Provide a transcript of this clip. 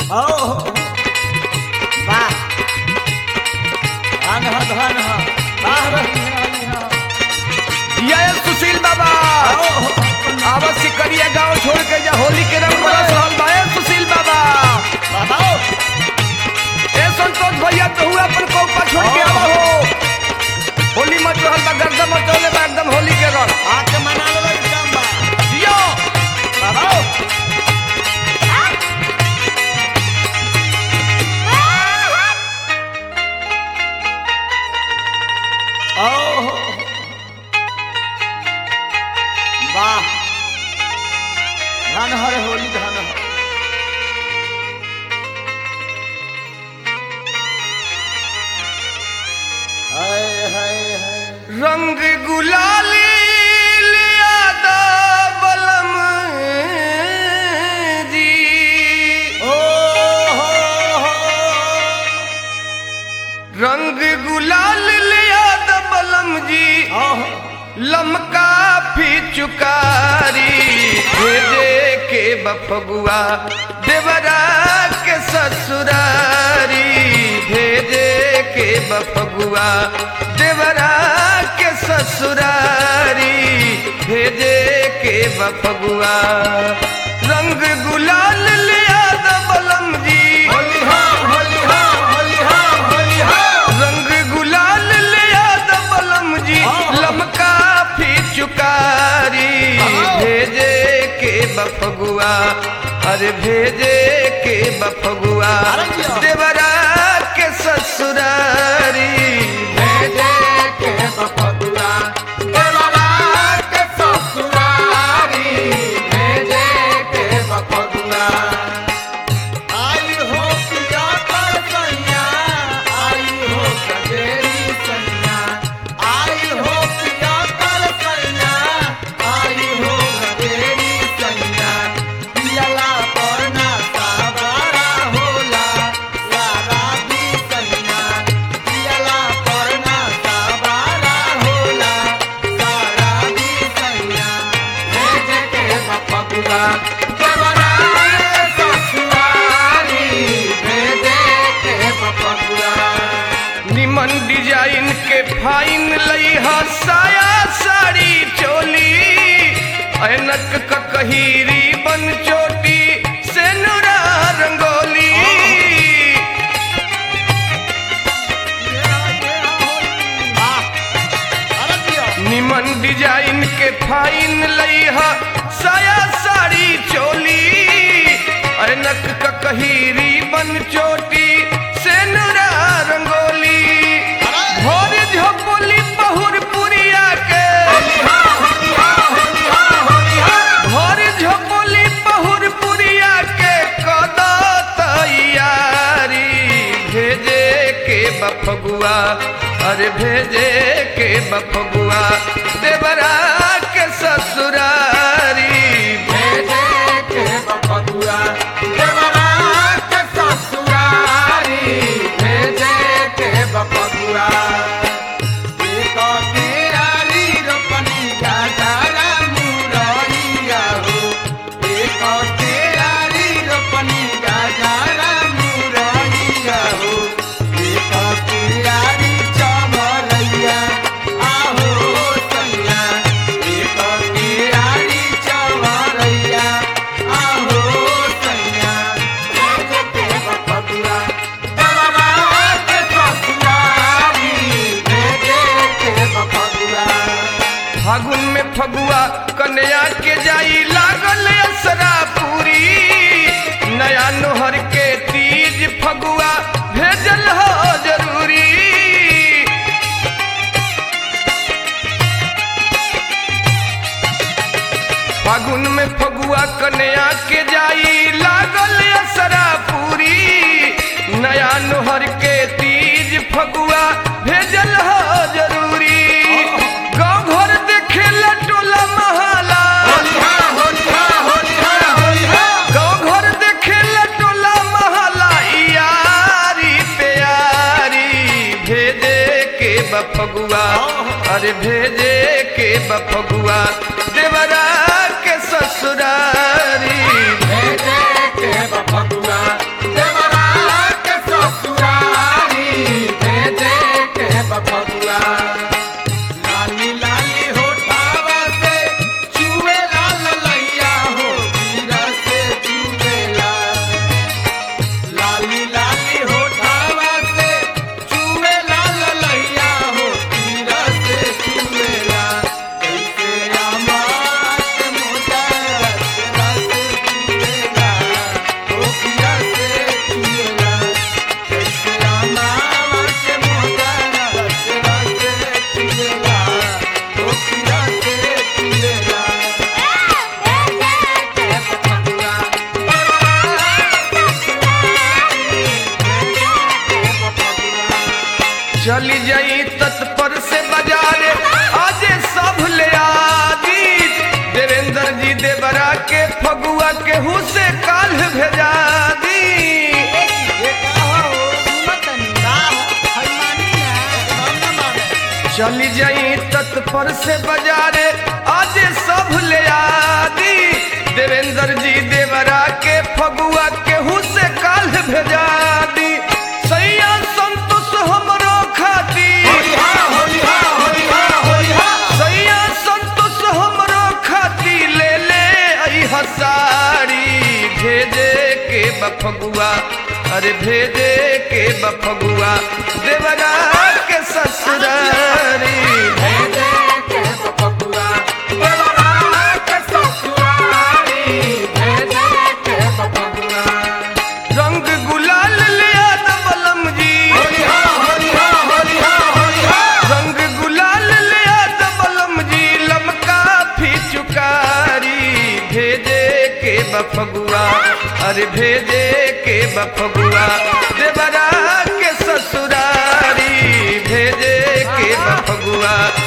हो वाह धन हो धन हो वाह रही रही हो ये सुशील बाबा आवत सिकरिया गांव छोड़ के जा होली के रंग बरस रहल बा ए सुशील बाबा बाबा ए संतोष भैया तो हुआ अपन कौपा छोड़ के आवा हो होली मच रहल बा गर्दा मचौले बा एकदम होली के रंग आके मना लो एकदम बा जियो बाबा ओहो वाह धन हर होली धन हो हाय हाय हाय रंग गुलाली लिया दा बलम जी ओ हो हो रंग गुलाल लिया दा बलम जी ओहो लमका फी चुकारी भेजे के बफगुआ देवरा के ससुरारी भेजे के बफगुआ देवरा के ससुरारी भेजे के बफगुआ रंग गुलाल लिया द बलम जी होली हो होली हो होली हो होली हो रंग गुलाल लिया द बलम जी लमका फी चुकारी भेजे के बफगुआ अरे भेजे के बफगुआ देवरा के ससुरारी भेजे के बपदुआ देवरा के ससुरारी भेजे के बपदुआ आई हो पिया कर सैया आई हो कजेरी सैया आई हो पिया कर सैया आई हो कजेरी सैया पियला परना सावरा होला सारा दी सैया पियला परना सावरा होला सारा दी सैया भेजे के बपदुआ देवरा के ससुरारी भेजे के बपदुआ निमन डिजाइन के फाइन लई ह साया साड़ी चोली ऐनक ककहीरी बन चोटी से नुरा रंगोली निमन डिजाइन के फाइन लई ह साया साड़ी चोली ऐनक ककहीरी बन चोटी से नुरा रंगोली भोर झोपली बहुर पुरिया के भोर झोपली बहुर पुरिया के कदा तैयारी भेजे के बफगुआ अरे भेजे के बफगुआ देवरा के ससुरारी भेजे के बपदुआ देवरा के ससुरारी भेजे के बपदुआ एक तेरारी रोपनी गाजारा मुरैया हो एक तेरारी रोपनी गाजारा मुरैया हो एक तेरारी चमरैया आहो सैया एक तेरारी चमरैया आहो सैया भेजे के बपदुआ देवरा के ससुरारी भेजे के बपदुआ फागुन में फगुआ कन्या के जाई लागल असरा पूरी नया नोहर के तीज फगुआ भेजल हो जरूरी फागुन में फगुआ कन्या के जाई लागल असरा पूरी नया नोहर के तीज फगुआ भेजल हो जरूरी गाँव घर देखे टोला महाला गाँव घर देखे टोला महाला यारी प्यारी भेजे के बफगुआ अरे भेजे के बफगुआ देवरा के ससुरारी भेजे के बपदुआ केहू से काल भेजा दी ये का हो सुनत नहीं का हो हनुमानी ना हम ना माने चली जाई तत्पर से बाजारे आज सब ले आदि देवेंद्र जी देवरा के फगुआ केहू से काल भेजा दी सैया संतोष हमरो खाती सैया संतोष हमरो खाती ले ले आई हसारी भेजे के बफगुआ अरे भेजे के बफगुआ देवरा के ससुरारी रंग गुलाल ले आद बलम जी रंग गुलाल ले आद बलम जी लमका फिचुकारी भेजे के बफगुआ अरे भेजे के बफगुआ देवरा के ससुरारी भेजे के बफगुआ